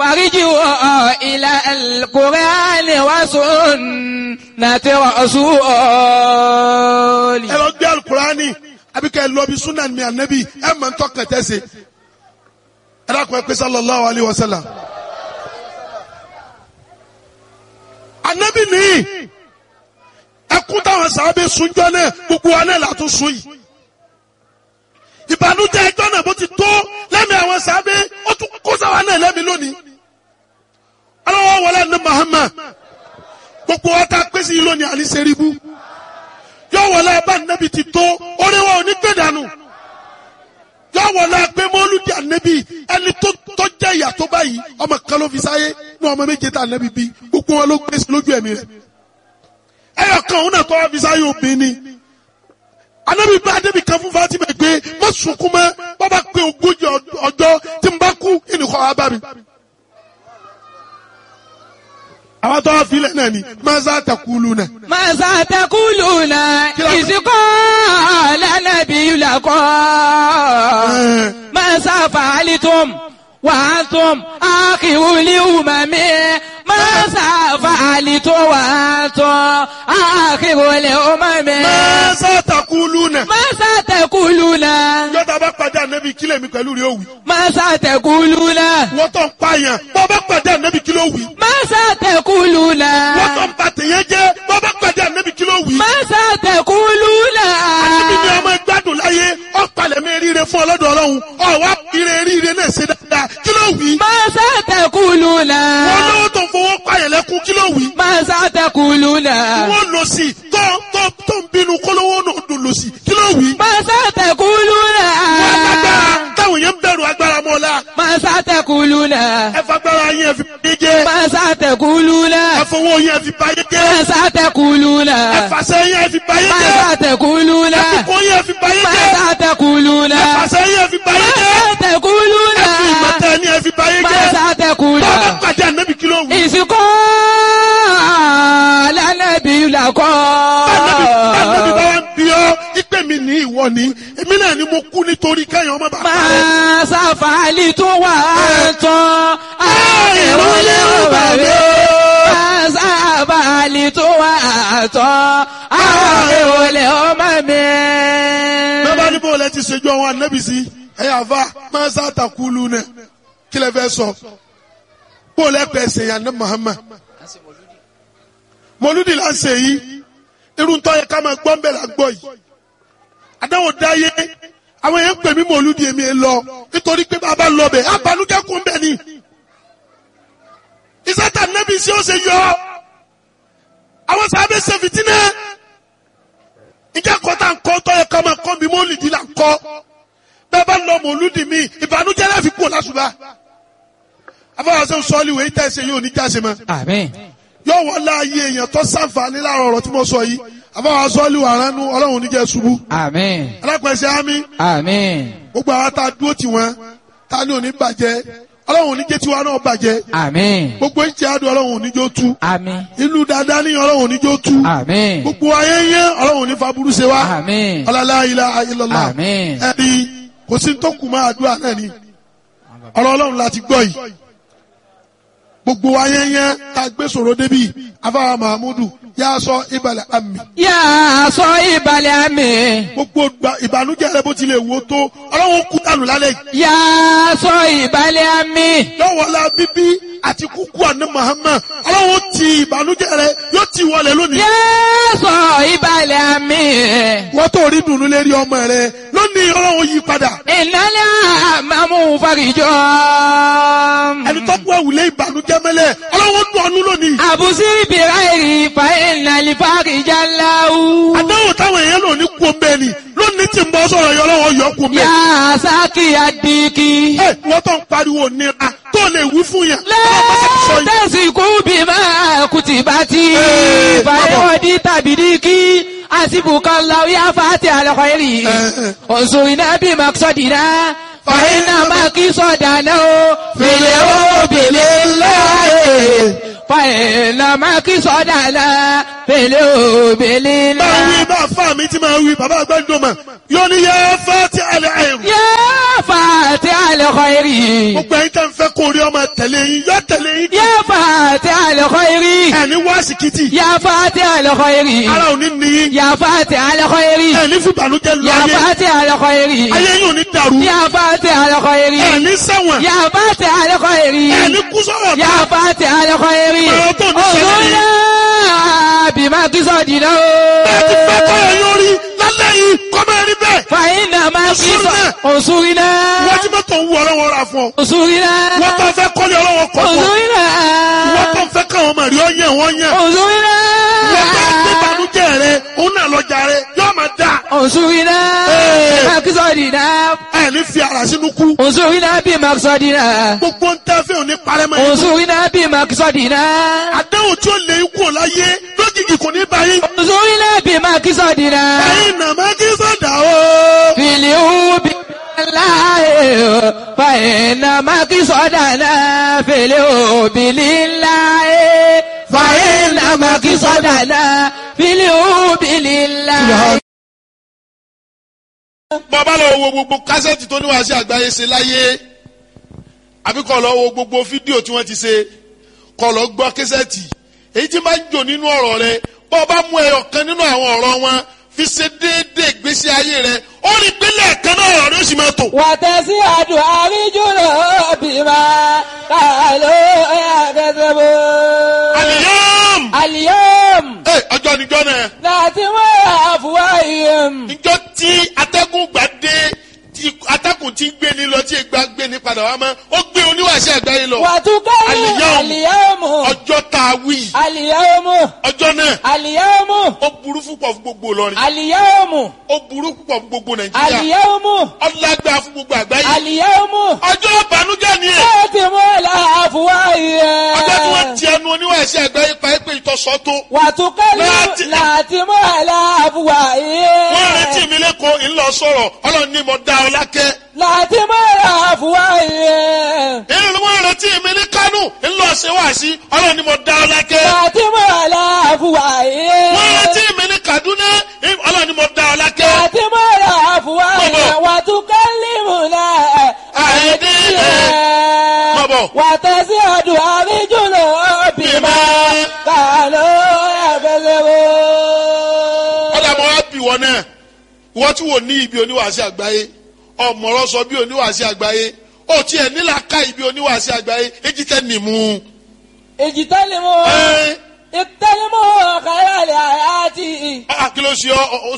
فارجعوا إلى القرآن وسنة رسول ẹ lọ gbé alukurani àbí kẹ́ ẹ lọ bí sunan mi anabi ẹ mọ̀ ntọ́ kẹtẹ́ se ẹ dákun ẹ pé sallallahu alayhi wa sallam. anabi ni ẹkún táwọn sábẹ́ sunjọ́ náà gbogbo wa náà látún sun yìí ìbànújẹ́ ẹjọ́ náà bó ti tó lẹ́mìí àwọn sábẹ́ ó tún kó sáwa náà lẹ́mìí lónìí ọlọ́wọ́ wọlé ní Muhammad gbogbo wa ta pèsè yìí lónìí àní sẹ́ríbù yọ wọlé abá nẹ́bi ti tó oríwọ̀ òní gbé dànù yọ wọlé agbé mọ́lúdì ànẹ́bi ẹni tó tó jẹ́ ìyà tó báyìí ọmọ kan ló fi sáyé ní ọmọ méje tá ànẹ́bi bí gbogbo wọn ló gbé sí lójú ẹ̀mí rẹ̀ ẹyọ kan òun náà tó wá fi sáyé obìnrin ni ànẹ́bi bá ànẹ́bi kan fún Fatima gbé má sunkún mọ́ bàbá pé ogójì ọjọ́ tí n bá kú ìnìkọ́ wa bá mi àwọn tó wá filẹ̀ náà ni maza takulu náà. ماذا تقولون إذ قال النبي لكم ماذا فعلتم وأنتم آخر الأمم ماذا فعلتم وأنتم آخر الأمم maza takulu náà. ماذا تقولون yọta bá pàdé ànábì kílẹ̀ mi pẹ̀lú rẹ̀ òwì. ماذا تقولون wọ́n tó ń pààyàn bọ́ bá pàdé ànábì kílẹ̀ òwì. ماذا تقولون wọ́n tó ń ba tèèyàn jẹ́ bọ́ bá pàdé ànábì kílẹ̀ òwì. ماذا تقولون ànábì ni ọmọ ìgbádùn láyé ọ̀pàlẹ̀ mi ríire fún ọlọ́dọ̀ ọlọ́run ọ̀wá ire ríire náà ṣe dáadáa kílẹ̀ òwì. ماذا تقولون wọ́n lówó tó ń fowó pààyàn lẹ́kún kílẹ̀ òwì. ماذا تقولون wọ́n lọ sí tó tó tó ń bínú kólówó náà dùn lọ sí kílẹ̀ òwì. ماذا تقولون wọ́n agbára táwọn yẹn ń bẹ̀rù agbára mọ́lá. ماذا تقولون ẹ fagbára yẹn fi báyé jẹ́. ماذا تقولون ẹ fowó yẹn fi báyé jẹ́. ماذا تقولون ẹ fàṣẹ yẹn fi báyé jẹ́. ماذا تقولون ẹ fipò yẹn fi báyé jẹ́. ماذا تقولون ẹ fàṣẹ yẹn fi báyé jẹ́. ماذا تقولون ẹ fi ìmọ̀tẹ́ ni ẹ fi báyé jẹ́. ماذا تقولون bàbá pàdé ànábì kí ló wù. ìsìnkú lánàbí làkọ́. ànábì ànábì bá wà ń bí ọ ìpè mi ní ìwọ ni èmi náà ni mo kú nítorí kẹ́yìn ọmọ bàbá rẹ. máa ṣàfàlì tó wà tán. àìrúlé ọ̀bà mi. máa ṣàfàlì tó wà tán. àìrúlé ọmọ mi. bàbá ní bó lẹ ti ṣèjọ àwọn ànábì sí ẹ̀yà àfa máa ń sàtàkùlù náà kí lẹ fẹ́ sọ bó lẹ pẹ̀ ṣèyàn ní Muhammad mọlúdì là ń ṣe yìí irun tó yẹ ká máa gbọ́ ń bẹ̀ là ń gbọ́ yìí àdáwò dáyé àwọn èèyàn ń pè mí mọlúdì èmi ẹ lọ nítorí pé bàbá lọ bẹ̀ abanújẹ́ kún bẹ̀ ni ìsátà nẹ́bí sí ó ṣe yọ àwọn sábẹ́ ṣe fìtínà ìjà kọ́tà ń kọ́ tó yẹ ká máa kọ́ mi mọ́lìdì là ń kọ́ bẹ́ẹ̀ bá lọ mọlúdì mi ìbànújẹ́ láfi kú lásùbà afọwọ́sẹ́ sọ́ọ́lì wẹ̀ ìtẹ́ ṣe yóò ní jáse mọ́ àmín. yóò wọ́n láàyè èèyàn tó sàǹfààní láàrọ̀ ọ̀rọ̀ tí mo sọ yìí àbáwá sọ́ọ́lù àránú ọlọ́run oníjẹ́ ṣubú àmín. alápẹ̀sẹ̀ ámì àmín. gbogbo àwọn tá a dúró tì wọ́n tá a ní òní bàjẹ́ ọlọ́run oníjẹ́ tiwa náà bàjẹ́ àmín. gbogbo ìjẹ́ àdùn ọlọ́run oníjó tú àmín. ìlú dáadáa ní ọlọ́run oníjó tú àmín. gbogbo ayé yẹn ọlọ́run oní faburú ṣe wá àmín. ọlọ́lá ilá ayélujára àmín. ẹ̀rí kò sí tó kù máa àdúrà náà ni ọ̀rọ̀ ọlọ́run láti gbọ́ yìí gbogbo ayé yẹn ká gbé sọ̀rọ̀ débi afáwa mahamudu yà sọ ìbàlẹ̀ àmì yà á sọ ìbàlẹ̀ àmì. gbogbo gba- ìbànújẹ́ rẹ bó tilẹ̀ wò tó ọlọ́run kú dànù lálẹ́ yìí yà á sọ ìbàlẹ̀ àmì. lọ́wọ́lá bíbí àti kúkú àná Muhammad ọlọ́run ti ìbànújẹ́ rẹ yóò ti wọlé lónìí yà á sọ ìbàlẹ̀ àmì. wọ́n tó rí dùnú lérí ọmọ rẹ lónìí ọlọ́run yí padà ìnáyà àmàmú farijọ́. ẹni tó kú ẹ̀wùlé ìbànújẹ́ mẹ́lẹ̀ ọlọ́run dùn ọ́nú lónìí àbùsí bìráìrì fa ìnàlì farijá láwù. àdáwò táwọn èèyàn lò ní kú ọmọ ẹni lónìí tí ń bọ́ sọ̀rọ̀ yọ ọlọ́run yọ kú ọmọ yà ẹni. á sákì àdìkì. ẹ wọ́n tó ń pariwo nira tó lè wí fún yẹn. ọlọ́run bá ti sọ yìí. lẹ́tẹ̀sìkú bí máa kùtì bá ti. Ee, fàyọ̀dì tàbí díkì. àsìbùkọ́ làwọn yà fàtì àlọ́kọ̀ yẹrì. Ee. òṣùwìnà bí màkìsọ̀dìnà. fàyínà màkìsọ̀dànà o. fèlè o bèlè láàyè. fàyínà màkìsọ̀dànà. fèlè o bèlè máa wí láàyè. bá fà mí tí máa wí bàbá àgbẹ̀dọ̀ mà yóò ní yẹ fẹ́ ti àlẹ́ àìrù. yà fàtì àlọ́kọ̀ الخير gbogbo ẹ̀yin tẹ́ ń fẹ́ kó rí ọmọ tẹ̀lé yín yọ tẹ̀lé yín يا فاتح الخير ẹni wá síkìtì يا فاتح الخير ara ò ní níyìn يا فاتح الخير ẹni fìbànújẹ́ lọ يا ayé فاتح الخير ayé yín ò ní dàrú يا فاتح الخير ẹni ṣẹ̀wọ̀n يا فاتح الخير ẹni kú sọ̀rọ̀ يا فاتح الخير Ọ̀rọ̀ tó ní ṣẹlẹ̀ yìí. انظرنا بما قصدنا ẹ ti fẹ́ kọ́ ẹ yóò rí lálẹ́ yìí kọ́ máa rí bẹ́ẹ̀ فإنما انصرنا. قصد انصرنا wọ́n ti mọ́tò ń wú ọlọ́wọ́ ra fún ọ انصرنا wọ́n tó fẹ́ kọ́lé ọlọ́wọ́ kọ́ fún ọ انصرنا wọ́n tó fẹ́ káwọn ọmọ rí ọ yẹn wọ́n yẹn انصرنا wọ́n tó gbé banújẹ́ rẹ òun náà lọ́jà rẹ yóò máa dà انصرنا Hey. بما قصدنا ẹ ní fi ara sínú kú انصرنا بما قصدنا gbogbo ń tẹ́ fẹ́ òní parẹ́ mọ́ yín انصرنا بما قصدنا àdéhùn tí ó lè kú ò láyé lójijì kò ní bá yín انصرنا بما قصدنا ẹ̀yin nàmá kí sọ̀dà o. في اليوم لله فإنما قصدنا في اليوم لله فإنما قصدنا في اليوم لله bàbá lọ wo gbogbo kásẹ̀tì tó níwáṣẹ́ àgbáyé ṣe láyé àbí kọ́ lọ wo gbogbo fídíò tí wọ́n ti ṣe kọ́ lọ gbọ́ kásẹ̀tì èyí tí máa ń jò nínú ọ̀rọ̀ rẹ bọ́ ọ bá mú ẹyọ kan nínú àwọn ọ̀rọ̀ wọn fi ṣe déédéé ìgbésí ayé rẹ ó rí pélé ẹ̀kan náà ọ̀rọ̀ rẹ ó sì máa tò. وتسعد أرجل بما قالوا يكذبون àlìyàm اليوم ẹ ọjọ́ níjọ́ náà ناتم أفواههم níjọ́ tí atẹ́gùn gbà dé tí atẹ́gùn ti ń gbé ní lọ tí ìgbà gbé ní padà wá mọ́ ó gbé oníwàṣẹ́ àgbáyé lọ وتكلم اليوم. اليوم ọjọ́ tá a wí اليوم ọjọ́ náà اليوم ó burú púpọ̀ fún gbogbo Ìlọrin اليوم ó burú púpọ̀ fún gbogbo Nàìjíríà اليوم ọlágbá fún gbogbo àgbáyé اليوم ọjọ́ ìbànújẹ́ ni ẹ̀ ناتم الأفواههم ọjọ́ tí wọ́n ti ẹnu oníwàṣẹ́ àgbáyé pa é pé ìtọ́sọ́ tó وتكلم ناتم. ناتم wọ́n الأفواههم retí mi lẹ́kọ̀ọ́ ńlọ sọ̀rọ̀ ọlọ́run ní mo dá ọ lákẹ́ ناتم الأفواههم èyí ni wọ́n retí mi ní Kánò ńlọ ṣe wá sí ọlọ́run ní mo dá ọ lákẹ́ ناتم wọ́n الأفواههم retí mi ní Kaduna ọlọ́run ní mo dá ọ lákẹ́ ناتم الأفواههم وتكلمنا أيديهم. بابا. وتزداد أرجلهم بما كانوا يكذبون ọ̀dà mọ́ wá bì wọ́n náà wọ́n tí wò ní ibi oníwàásí àgbáyé ọ̀mọ̀rọ̀ sọ bí oníwàásí àgbáyé ó tiẹ̀ nílà ká ibi oníwàásí àgbáyé èjì tẹ́ nìmú. اجتنبوا ẹ اجتنبوا خير الحياة ẹ kí ló ṣe ọ ọ